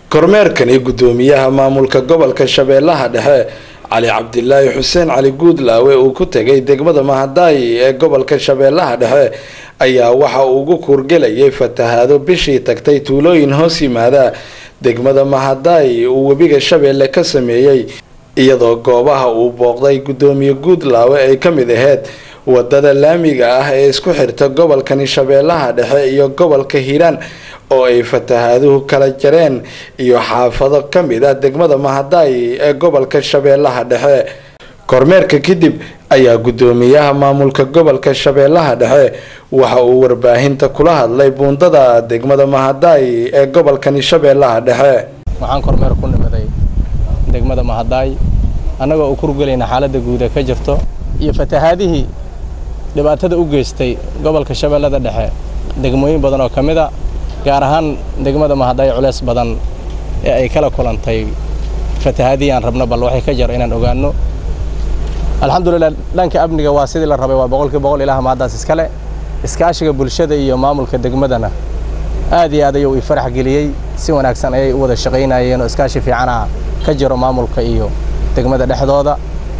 kormeerkani guddoomiyaha maamulka gobolka shabeellaha dhexe cali cabdilaahi xuseen cali guudlaawe uu ku tegay degmada mahadaayi ee gobolka shabeellaha dhexe ayaa waxa uu ugu kuurgelayay fatahaado bishii tagtay tuulooyin hoos yimaada degmada mahadaayi uu webiga shabeelle ka sameeyey iyadoo goobaha uu booqday guddoomiye guudlaawe ay ka mid aheyd wadada laamiga ah ee isku xirta gobolkani shabeellaha dhexe iyo gobolka hiiraan oo ay fatahaaduhu kala jareen iyo xaafado ka mid ah degmada mahadaayi ee gobolka shabeellaha dhexe kormeerka kadib ayaa guddoomiyaha maamulka gobolka shabeellaha dhexe waxa uu warbaahinta kula hadlay buundada degmada mahadaayi ee gobolkani shabeellaha dhexe waxaan kormeer ku nimiday degmada mahadaay annagoo u kurgelayna xaaladda guud ee ka jirto iyo fatahaadihii dhibaatada u geystay gobolka shabeellada dhexe degmooyin badan oo ka mid a gaar ahaan degmada mahadaay culeys badan ee ay kala kulantay fatahaadihii aan rabno bal waxay ka jaro inaan ogaanno alxamdulilah dhanka amniga waa sidii la rabay waa boqolkii boqol ilaah mahaddaas iskale iskaashiga bulshada iyo maamulka degmadana aad iyo aad ayuu ii farax geliyey si wanaagsan ayay u wada shaqaynayeen oo iskaashi fiicana ka jiro maamulka iyo degmada dhexdooda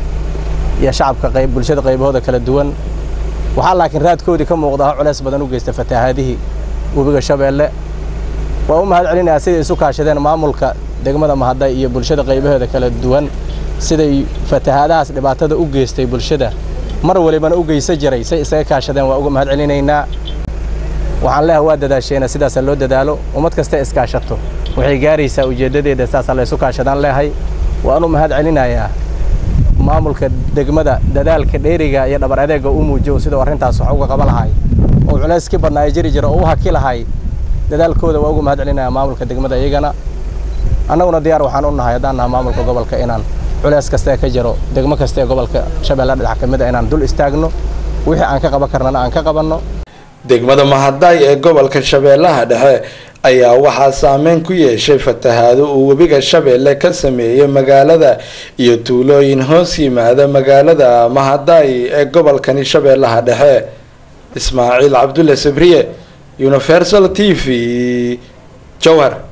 iyo shacabka qayb bulshada qaybahooda kala duwan waxaa laakiin raadkoodii ka muuqda ha culeys badan u geysta fatahaadihii webiga shabeelle waa u mahad celinayaa siday isu kaashadeen maamulka degmada mahaday iyo bulshada qaybaheeda kala duwan siday fatahaadahaas dhibaatada u geystay bulshada mar walibana u geysa jiray say isaga kaashadeen waa uga mahad celinaynaa waxaan leeha waa dadaasheena sidaasa loo dadaalo ummad kasta iskaashato waxay gaaraysaa ujeeddadeeda saasaa laysu kaashadaan leehay waan u mahad celinayaa maamulka degmada dadaalka dheeriga iyo dhabar adeega u muujiyo siduu arrintaas wax uga qaba lahay oo culayskii badnaa ay jiri jira oo u haki lahay dadaalkooda waa uga mahad celinayaa maamulka degmada iyagana annaguna diyaar waxaan u nahay haddaan naha maamulka gobolka inaan culays kasta ee ka jiro degmo kasta ee gobolka shabeellaha dhinac ka mid a inaan dul istaagno wixii aan ka qaban karnana aan ka qabanno degmada mahadaay ee gobolka shabeellaha dhexe ayaa waxaa saameyn ku yeeshay fatahaado uu webiga shabeelle ka sameeyey magaalada iyo tuulooyin hoos yimaada magaalada mahadaay ee gobolkani shabeellaha dhexe ismaaciil cabdulle sabriye universal t v jowhar